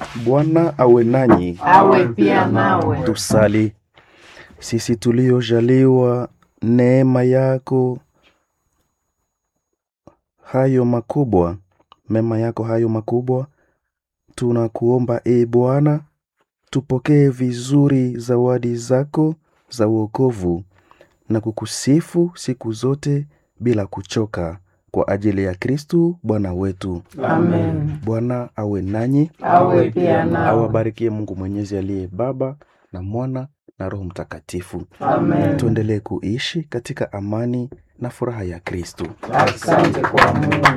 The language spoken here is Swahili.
Bwana awe nanyi. awe pia nawe. Tusali. Sisi tuliojaliwa neema yako hayo makubwa, mema yako hayo makubwa, tunakuomba e Bwana, tupokee vizuri zawadi zako za wokovu na kukusifu siku zote bila kuchoka, kwa ajili ya Kristu Bwana wetu. Amen. Bwana awe nanyi, Awe pia nawe. awabarikie Mungu Mwenyezi aliye Baba na Mwana na Roho Mtakatifu. Amen. Tuendelee kuishi katika amani na furaha ya Kristu. Asante kwa Mungu.